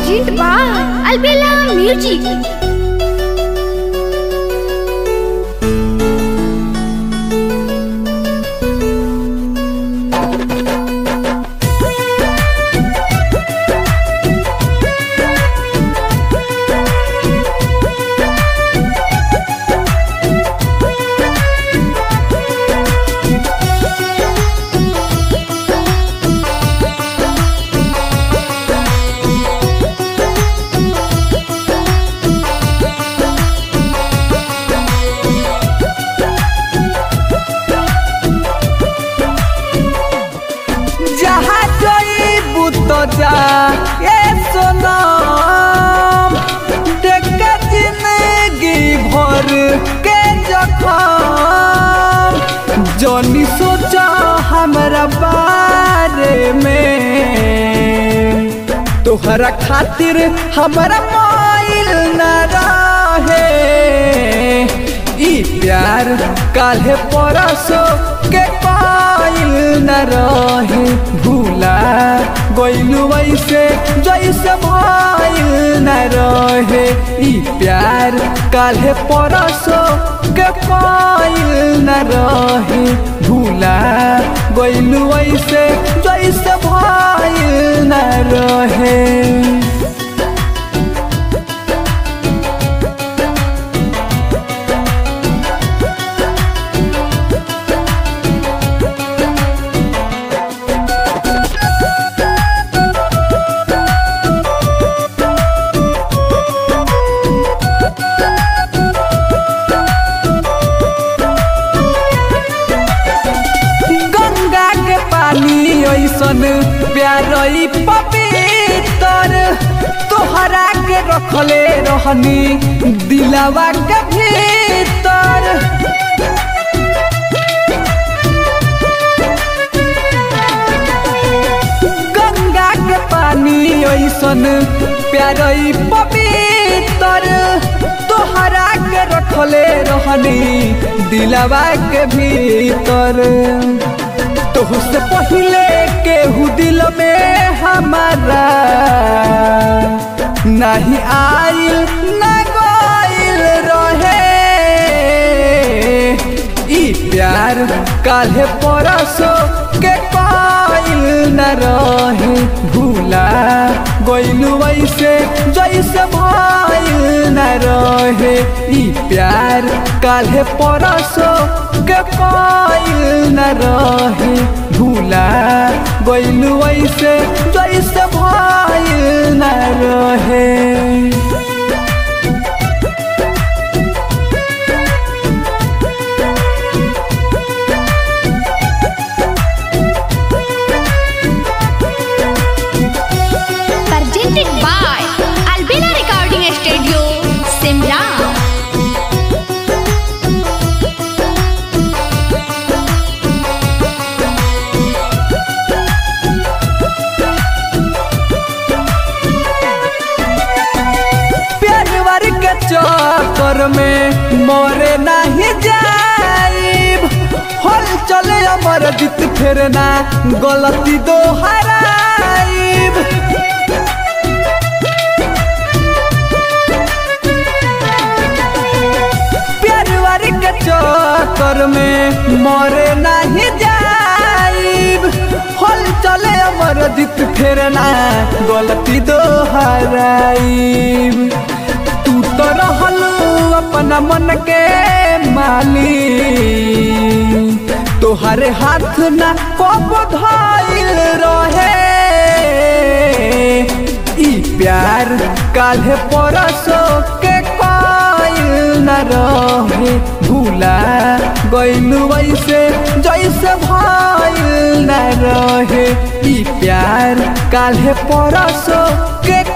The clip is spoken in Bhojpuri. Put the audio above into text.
Present by Albella Music. जहाँ जईबू तो जा ए सोनम देख के जिंदगी भर के जखम जनी सोचा हमरा बारे में तोहरा खातिर हमरा माइल न रहे ई प्यार काल्हे परसो के पाइल न रहे भूला गइलू वैसे जैसे भइल न रहे ई प्यार काल्हे परसो के पाइल न रहे भूला गइलू वैसे जैसे भइल न रहे गंगा के पानी ऐसन प्यारई पवित्र तोहरा के रखले रहनी दिलावा के भीतर गंगा के पानी ऐसन प्यारई पवित्र तोहरा के रखले रहनी दिलावा के भीतर तोहसे पहले केहू दिल में हमारा नहीं आइल न गइल रहे ई प्यार काल्हे परसो के पाइल न रहे भूला गइलू वैसे जैसे भइल न रहे ई प्यार काल्हे परसो के पाइल न रहे भूला गइलू वैसे जैसे भइल न रहे Presented by Albella Recording Studio, Simra. प्यार के चक्कर में मोरे नहीं जाइब हल चले अमर जीत फिर ना गलती दोहराइब प्यार के चक्कर में मोरे नहीं जाइब हल चले अमर जीत फिर ना गलती दोहराइब तू तो रहल अपना मन के माली तोहरे हाथ ना कब धइल रहे ई प्यार काल्हे परसो के कइल न रहे भूला गइलू वैसे जैसे भइल न रहे ई प्यार काल्हे परसो के